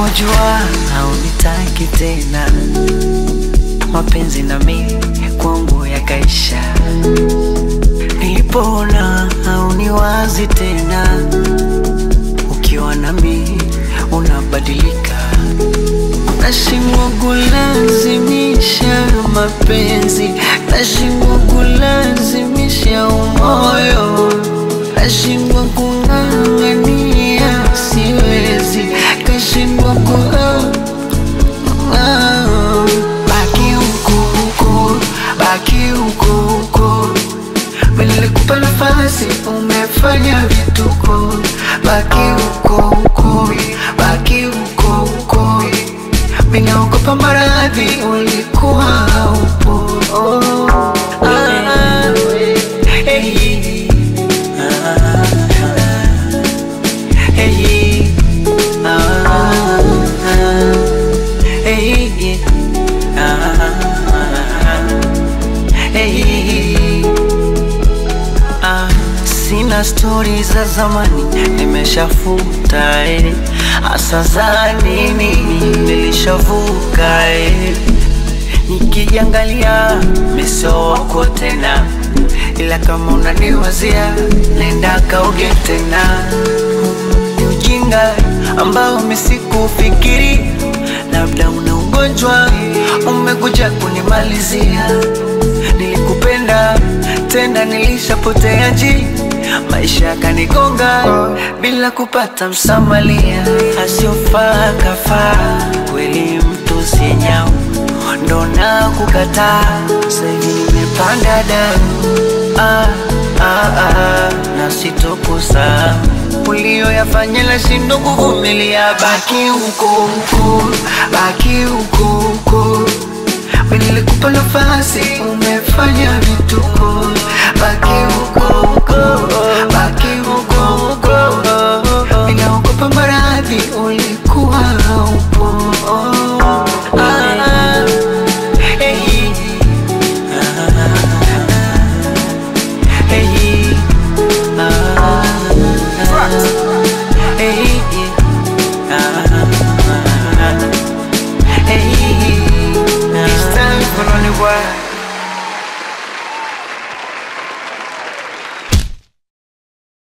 Nilipojua haunitaki tena, mapenzi na mimi kwangu yakaisha. Nilipoona hauniwazi tena, ukiwa nami unabadilika. Nashindwa kulazimisha mapenzi, nashindwa kulazimisha umoyo, nashindwa kung'ang'ania, siwezi, kashindwa ku Ah, baki huko huko, baki huko huko. Mimi nilikupa nafasi, umefanya vituko. Baki huko huko, baki huko huko. Mimi naogopa maradhi, ulikuwa haupo. Oh, ah, hey, ah, hey, ah, hey, ah, hey. Ah, sina stori za zamani nimeshafuta eh. Asa za nini nilishavuka eh. Nikijiangalia meso wako tena, ila kama unaniwazia nenda kauge tena. Ni ujinga ambao misikufikiri, labda una ugonjwa umekuja kunimalizia. Nilikupenda tena, nilishapotea njia, maisha yakanigonga bila kupata msamalia. Asiofaa kafaa, kweli mtu si nyau, ndo na kukataa. Sasa hivi nimepanda damu ah, ah, ah, na sitokusahau ulioyafanya nashindwa kuvumilia. Baki huko huko, baki huko huko. Mimi nilikupa nafasi, umefanya vituko. Baki huko huko, baki huko huko. Mimi naogopa maradhi, ulikuwa haupo. Ah, hey, ah, hey, ah, hey, ah, hey. It's time for running wild.